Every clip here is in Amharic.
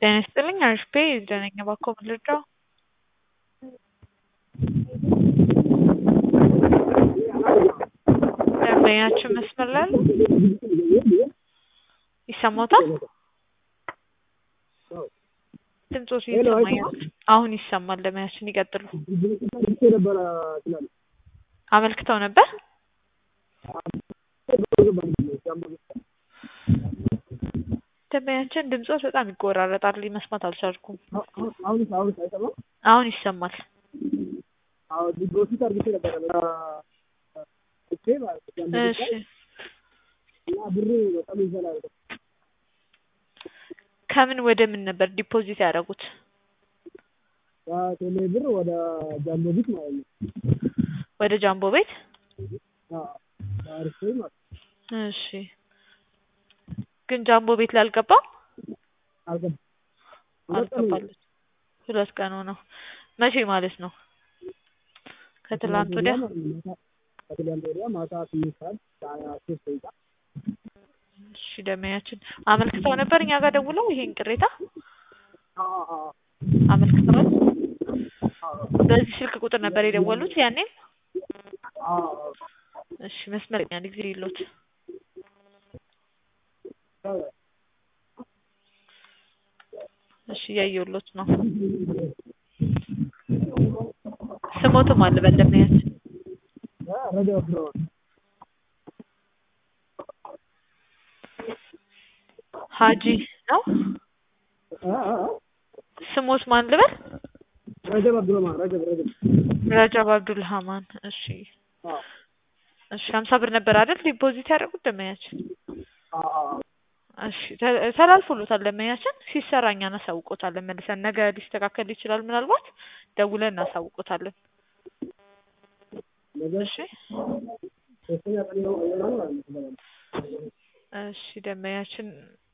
ጤና ይስጥልኝ አሪፍ ደህነኛ እባክዎ ምን ልርዳዎ? ደንበኛችን መስመር ላይ አሉ? ይሰማዎታል? ድምፅዎት እየተሰማኝ አይደለም። አሁን ይሰማል ደንበኛችን ይቀጥሉ። አመልክተው ነበር? ደንበኛችን ድምፅዎት በጣም ይቆራረጣል መስማት አልቻልኩም። አሁንስ አሁንስ አይሰማም? አሁን ይሰማል። አዎ ዲፖዚት አድርጌ ነበረ እቼ ማለት ነው እሺ እና ብሩ በጣም ይዘላል። ከምን ወደ ምን ነበር ዲፖዚት ያደረጉት? ከቴሌ ብር ወደ ጃምቦ ቢት ማለት ነው። ወደ ጃምቦ ቤት? አዎ አሪፍ ማለት ነው። እሺ ግን ጃምቦ ቤት ላይ አልገባም? አልገባም። ሁለት ቀን አልገባለት ሁለት ቀን ሆነው። መቼ ማለት ነው? ከትላንት ወዲያ? ከትላንት ወዲያ ማታ ስምንት ሰዓት ከሀያ ሶስት ደቂቃ እሺ ደንበኛችን አመልክተው ነበር እኛ ጋር ደውለው ይሄን ቅሬታ አዎ አዎ አመልክተዋል? በዚህ ስልክ ቁጥር ነበር የደወሉት ያኔም? አዎ እሺ መስመር አንድ ጊዜ ይሎት እሺ እያየሁሎት ነው። ስሞትም አለ በደንበኛችን ረጃ ብረዋል ሀጂ ነው ስሞት ማን ልበል? ረጀብ አብዱረማን ረጀብ ረጀብ ረጃብ አብዱልሃማን እሺ አዎ እሺ ሀምሳ ብር ነበር አይደል ዲፖዚት ያደረጉት ደንበኛችን? አዎ እሺ ተ- ተላልፎሎታል ደንበኛችን ሲሰራ እኛ እናሳውቆታለን መልሰን ነገ ሊስተካከል ይችላል ምናልባት ደውለን እናሳውቆታለን ነገ እሺ ሶስተኛ ቀን ነው ይሆናል ማለት ነው። እሺ ደንበኛችን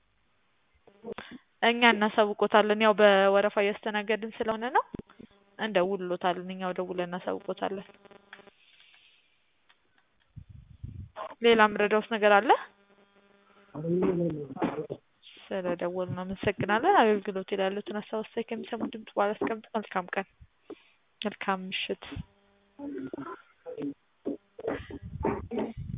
እኛ እናሳውቆታለን ያው በወረፋ እያስተናገድን ስለሆነ ነው እንደውልሎታለን እኛው ደውለን እናሳውቆታለን ሌላ ምረዳውስ ነገር አለ ስለደወሉ እናመሰግናለን አገልግሎት ላይ ያሉትን ሀሳብ አስተያየት ከሚሰሙ ድምጽ በኋላ አስቀምጡ መልካም ቀን መልካም ምሽት